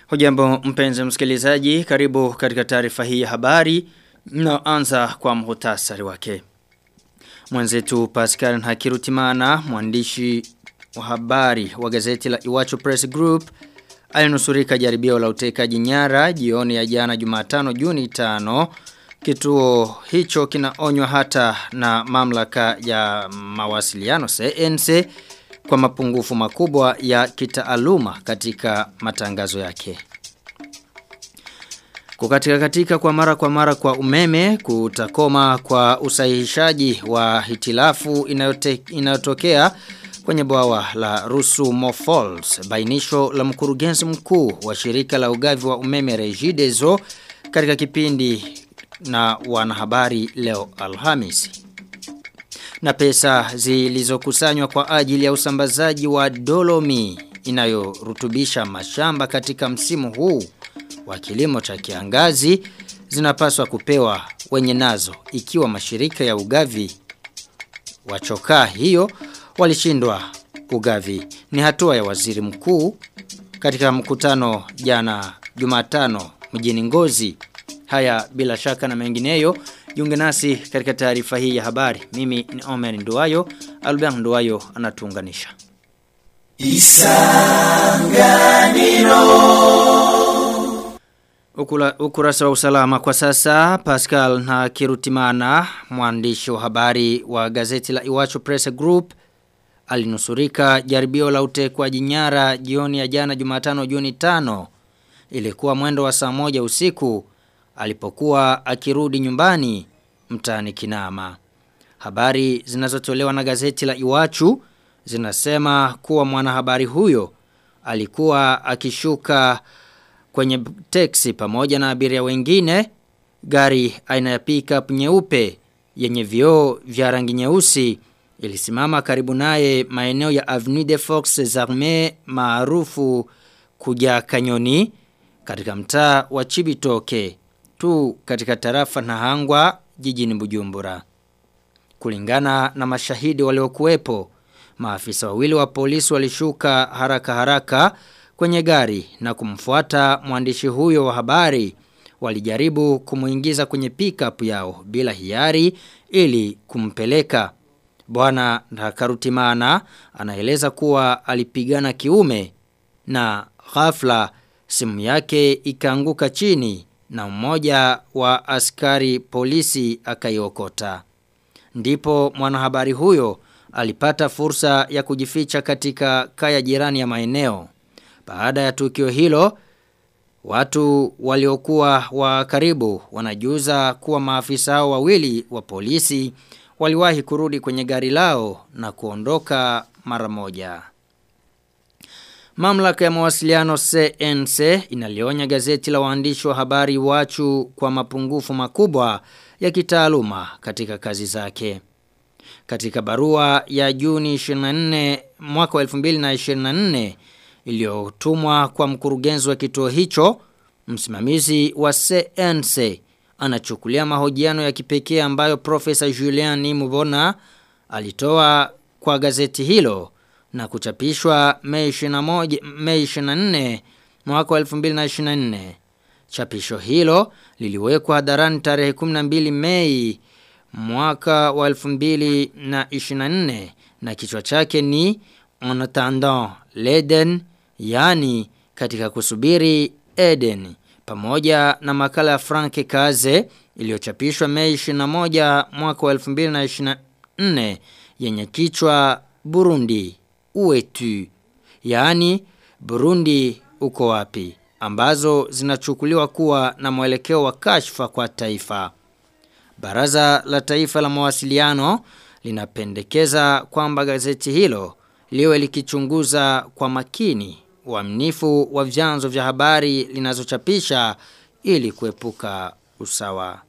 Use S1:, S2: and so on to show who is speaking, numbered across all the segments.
S1: Hujambo mpenzi msikilizaji, karibu katika taarifa hii ya habari na anza kwa muhtasari wake. Mwenzetu Pascal Hakirutimana, mwandishi wa habari wa gazeti la Iwacho Press Group, alinusurika jaribio la utekaji nyara jioni ya jana Jumatano Juni 5. Kituo hicho kinaonywa hata na mamlaka ya mawasiliano CNC kwa mapungufu makubwa ya kitaaluma katika matangazo yake. Kukatika katika kwa mara kwa mara kwa umeme kutakoma kwa usahihishaji wa hitilafu inayote, inayotokea kwenye bwawa la Rusumo Falls bainisho la mkurugenzi mkuu wa shirika la ugavi wa umeme Regideso katika kipindi na wanahabari leo Alhamisi na pesa zilizokusanywa kwa ajili ya usambazaji wa dolomi inayorutubisha mashamba katika msimu huu wa kilimo cha kiangazi zinapaswa kupewa wenye nazo ikiwa mashirika ya ugavi wa chokaa hiyo walishindwa ugavi ni hatua ya waziri mkuu katika mkutano jana Jumatano mjini Ngozi haya bila shaka na mengineyo Jiunge nasi katika taarifa hii ya habari. Mimi ni Omer Nduwayo, Albert Nduwayo anatuunganisha. Isanganiro Ukula, ukurasa wa usalama kwa sasa Pascal na Kirutimana mwandishi wa habari wa gazeti la Iwacho Press Group alinusurika jaribio la utekwaji nyara jioni ya jana Jumatano Juni 5 ilikuwa mwendo wa saa moja usiku alipokuwa akirudi nyumbani mtaani Kinama. Habari zinazotolewa na gazeti la Iwachu zinasema kuwa mwanahabari huyo alikuwa akishuka kwenye teksi pamoja na abiria wengine gari aina ya pickup nyeupe yenye vioo vya rangi nyeusi ilisimama karibu naye maeneo ya Avenue de Fox Zarme maarufu kuja Kanyoni katika mtaa wa Chibitoke tu katika tarafa na hangwa jijini Bujumbura. Kulingana na mashahidi waliokuwepo, maafisa wawili wa polisi walishuka haraka haraka kwenye gari na kumfuata mwandishi huyo wa habari. Walijaribu kumuingiza kwenye pickup yao bila hiari ili kumpeleka. Bwana Ndakarutimana anaeleza kuwa alipigana kiume na ghafla simu yake ikaanguka chini na mmoja wa askari polisi akaiokota. Ndipo mwanahabari huyo alipata fursa ya kujificha katika kaya jirani ya maeneo. Baada ya tukio hilo, watu waliokuwa wa karibu wanajuza kuwa maafisa hao wawili wa polisi waliwahi kurudi kwenye gari lao na kuondoka mara moja. Mamlaka ya mawasiliano CNC inalionya gazeti la waandishi wa habari wachu kwa mapungufu makubwa ya kitaaluma katika kazi zake. Katika barua ya Juni 24 mwaka wa 2024 iliyotumwa kwa mkurugenzi wa kituo hicho, msimamizi wa CNC anachukulia mahojiano ya kipekee ambayo Profesa Julian Mubona alitoa kwa gazeti hilo na kuchapishwa Mei 21 Mei 24 mwaka wa 2024. Chapisho hilo liliwekwa hadharani tarehe 12 Mei mwaka wa 2024 na kichwa chake ni En attendant l'Eden yani katika kusubiri Eden pamoja na makala ya Frank Kaze iliyochapishwa Mei 21 mwaka wa 2024 yenye kichwa Burundi uetu yaani Burundi uko wapi ambazo zinachukuliwa kuwa na mwelekeo wa kashfa kwa taifa. Baraza la Taifa la Mawasiliano linapendekeza kwamba gazeti hilo liwe likichunguza kwa makini uaminifu wa vyanzo vya habari linazochapisha ili kuepuka usawa.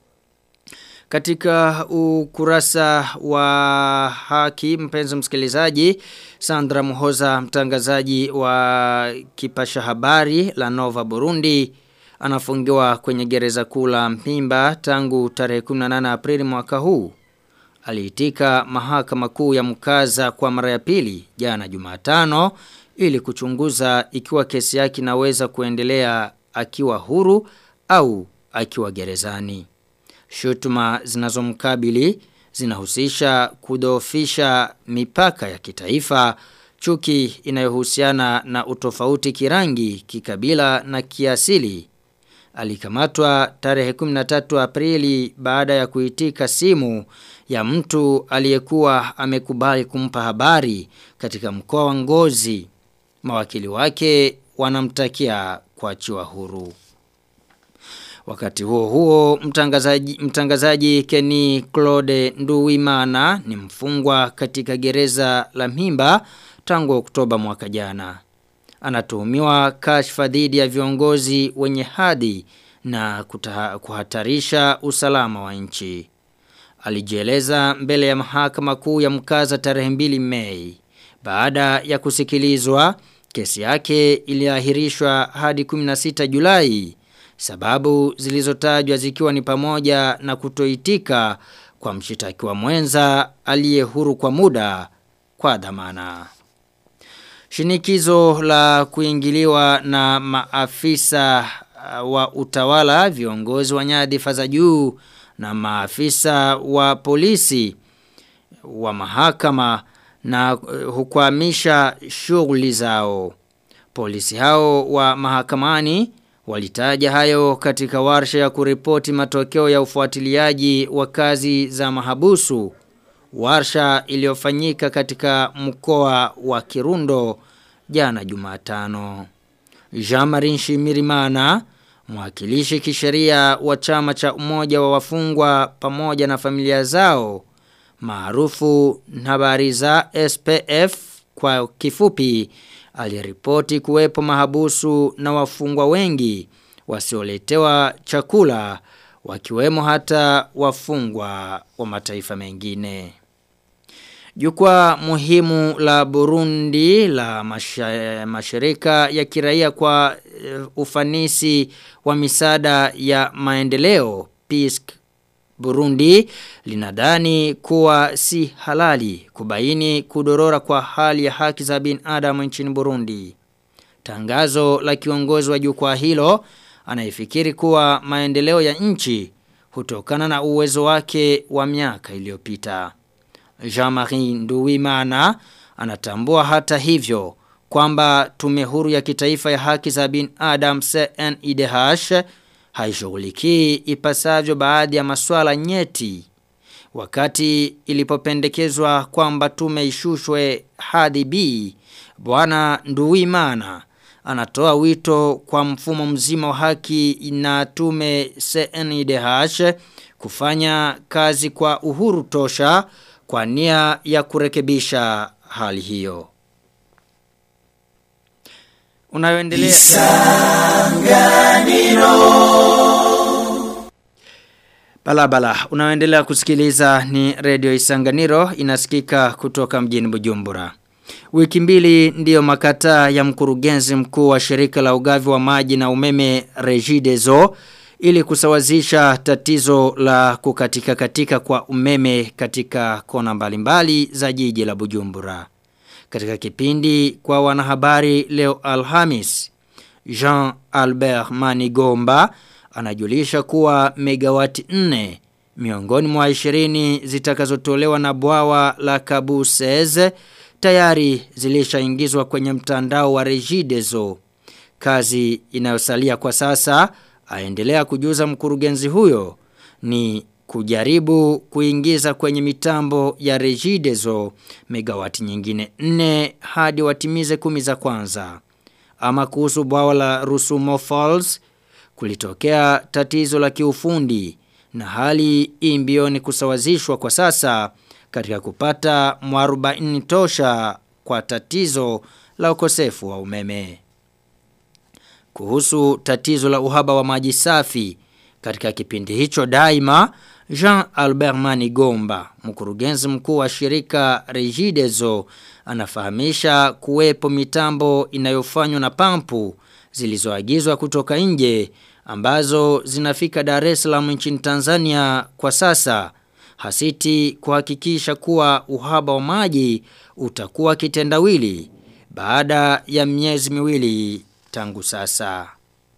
S1: Katika ukurasa wa haki mpenzi msikilizaji Sandra Muhoza mtangazaji wa kipasha habari la Nova Burundi anafungiwa kwenye gereza kuu la Mpimba tangu tarehe 18 Aprili mwaka huu. Aliitika mahakama kuu ya mkaza kwa mara ya pili jana Jumatano ili kuchunguza ikiwa kesi yake inaweza kuendelea akiwa huru au akiwa gerezani. Shutuma zinazomkabili zinahusisha kudhoofisha mipaka ya kitaifa, chuki inayohusiana na utofauti kirangi, kikabila na kiasili. Alikamatwa tarehe 13 Aprili baada ya kuitika simu ya mtu aliyekuwa amekubali kumpa habari katika mkoa wa Ngozi. Mawakili wake wanamtakia kuachiwa huru. Wakati huo huo mtangazaji, mtangazaji Kenny Claude Nduwimana ni mfungwa katika gereza la Mimba tangu Oktoba mwaka jana. Anatuhumiwa kashfa dhidi ya viongozi wenye hadhi na kutaha, kuhatarisha usalama wa nchi. Alijieleza mbele ya mahakama kuu ya mkaza tarehe 2 Mei. Baada ya kusikilizwa, kesi yake iliahirishwa hadi 16 Julai. Sababu zilizotajwa zikiwa ni pamoja na kutoitika kwa mshitakiwa mwenza aliye huru kwa muda kwa dhamana. Shinikizo la kuingiliwa na maafisa wa utawala, viongozi wa nyadhifa za juu na maafisa wa polisi wa mahakama na hukwamisha shughuli zao. Polisi hao wa mahakamani walitaja hayo katika warsha ya kuripoti matokeo ya ufuatiliaji wa kazi za mahabusu. Warsha iliyofanyika katika mkoa wa Kirundo jana Jumatano. Jean-Marie Shimirimana, mwakilishi kisheria wa chama cha umoja wa wafungwa pamoja na familia zao, maarufu habari za SPF kwa kifupi, aliripoti kuwepo mahabusu na wafungwa wengi wasioletewa chakula wakiwemo hata wafungwa wa mataifa mengine. Jukwaa muhimu la Burundi la masha, mashirika ya kiraia kwa uh, ufanisi wa misaada ya maendeleo PISC Burundi linadhani kuwa si halali kubaini kudorora kwa hali ya haki za binadamu nchini Burundi. Tangazo la kiongozi wa jukwaa hilo anaifikiri kuwa maendeleo ya nchi hutokana na uwezo wake wa miaka iliyopita. Jean-Marie Nduwimana anatambua hata hivyo kwamba tume huru ya kitaifa ya haki za binadamu CNIDH haishughulikii ipasavyo baadhi ya masuala nyeti wakati ilipopendekezwa kwamba tume ishushwe hadi B bwana Nduwimana anatoa wito kwa mfumo mzima wa haki na tume CNIDH kufanya kazi kwa uhuru tosha kwa nia ya kurekebisha hali hiyo. Unayoendelea Balabala, unayoendelea kusikiliza ni Radio Isanganiro inasikika kutoka mjini Bujumbura. Wiki mbili ndiyo makataa ya mkurugenzi mkuu wa shirika la ugavi wa maji na umeme Regideso ili kusawazisha tatizo la kukatika katika kwa umeme katika kona mbalimbali za jiji la Bujumbura. Katika kipindi kwa wanahabari leo Alhamis, Jean Albert Manigomba anajulisha kuwa megawati 4 miongoni mwa 20 zitakazotolewa na bwawa la Kabuseze tayari zilishaingizwa kwenye mtandao wa Regideso. Kazi inayosalia kwa sasa aendelea kujuza mkurugenzi huyo ni kujaribu kuingiza kwenye mitambo ya Regideso megawati nyingine 4 hadi watimize kumi za kwanza. Ama kuhusu bwawa la Rusumo Falls kulitokea tatizo la kiufundi na hali imbioni kusawazishwa kwa sasa katika kupata mwarubaini tosha kwa tatizo la ukosefu wa umeme. Kuhusu tatizo la uhaba wa maji safi katika kipindi hicho daima Jean Albert Manigomba, mkurugenzi mkuu wa shirika Regideso, anafahamisha kuwepo mitambo inayofanywa na pampu zilizoagizwa kutoka nje ambazo zinafika Dar es Salaam nchini Tanzania kwa sasa hasiti kuhakikisha kuwa uhaba wa maji utakuwa kitendawili baada ya miezi miwili tangu sasa.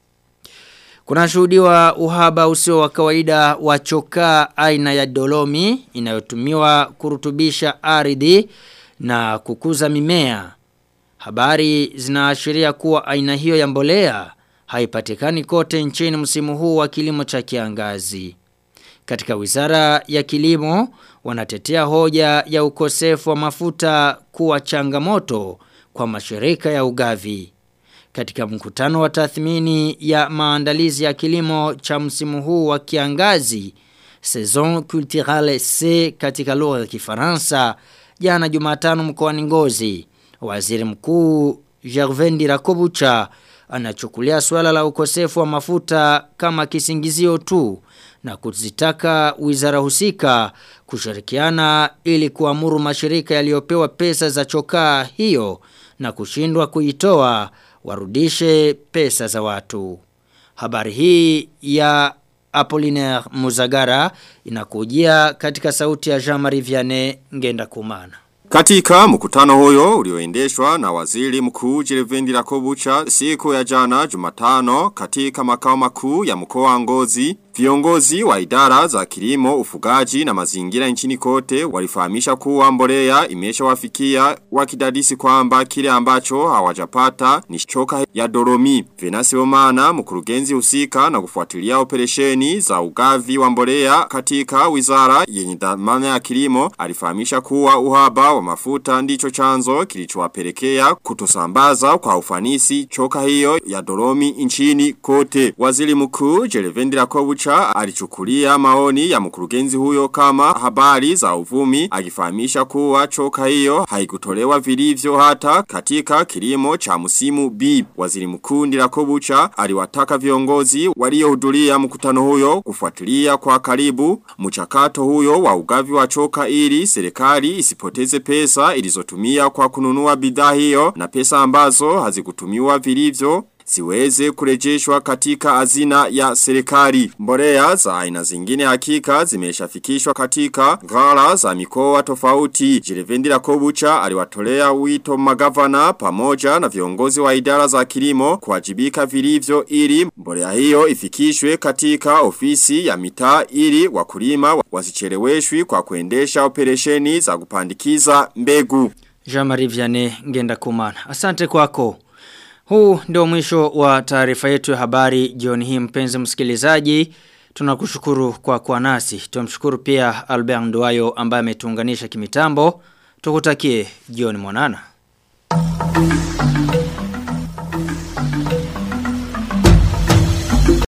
S1: Kuna shuhudiwa uhaba usio wa kawaida wa chokaa aina ya dolomi inayotumiwa kurutubisha ardhi na kukuza mimea. Habari zinaashiria kuwa aina hiyo ya mbolea haipatikani kote nchini msimu huu wa kilimo cha kiangazi. Katika wizara ya kilimo wanatetea hoja ya ukosefu wa mafuta kuwa changamoto kwa mashirika ya ugavi. Katika mkutano wa tathmini ya maandalizi ya kilimo cha msimu huu wa kiangazi, Saison Culturale C katika lugha ya Kifaransa, jana Jumatano mkoani Ngozi, Waziri Mkuu Gervais Rakobucha anachukulia swala la ukosefu wa mafuta kama kisingizio tu na kuzitaka wizara husika kushirikiana ili kuamuru mashirika yaliyopewa pesa za chokaa hiyo na kushindwa kuitoa warudishe pesa za watu. Habari hii ya Apollinaire Muzagara inakujia katika sauti ya Jean-Marie Vianney Ngenda Kumana.
S2: Katika mkutano huyo ulioendeshwa na waziri mkuu Jirevendi Rakobucha siku ya jana Jumatano katika makao makuu ya mkoa wa Ngozi Viongozi wa idara za kilimo, ufugaji na mazingira nchini kote walifahamisha kuwa mbolea imeshawafikia wakidadisi kwamba kile ambacho hawajapata ni choka ya doromi. Venasi Omana mkurugenzi husika na kufuatilia operesheni za ugavi wa mbolea katika wizara yenye dhamana ya kilimo alifahamisha kuwa uhaba wa mafuta ndicho chanzo kilichowapelekea kutosambaza kwa ufanisi choka hiyo ya doromi nchini kote. Waziri mkuu Jerevendi Rakobucha alichukulia maoni ya mkurugenzi huyo kama habari za uvumi akifahamisha kuwa choka hiyo haikutolewa vilivyo hata katika kilimo cha msimu B. Waziri mkuu Ndirakobucha aliwataka viongozi waliohudhuria mkutano huyo kufuatilia kwa karibu mchakato huyo wa ugavi wa choka ili serikali isipoteze pesa ilizotumia kwa kununua bidhaa hiyo na pesa ambazo hazikutumiwa vilivyo siweze kurejeshwa katika hazina ya serikali. Mbolea za aina zingine hakika zimeshafikishwa katika ghala za mikoa tofauti. Jirevendi la Kobucha aliwatolea wito magavana pamoja na viongozi wa idara za kilimo kuwajibika vilivyo ili mbolea hiyo ifikishwe katika ofisi ya mitaa ili wakulima wasicheleweshwi kwa kuendesha operesheni za kupandikiza mbegu.
S1: Jean-Marie Vianney Ngenda Kumana. Asante kwako. Huu ndio mwisho wa taarifa yetu ya habari jioni hii mpenzi msikilizaji. Tunakushukuru kwa kuwa nasi. Tumshukuru pia Albert Nduwayo ambaye ametuunganisha kimitambo. Tukutakie jioni mwanana.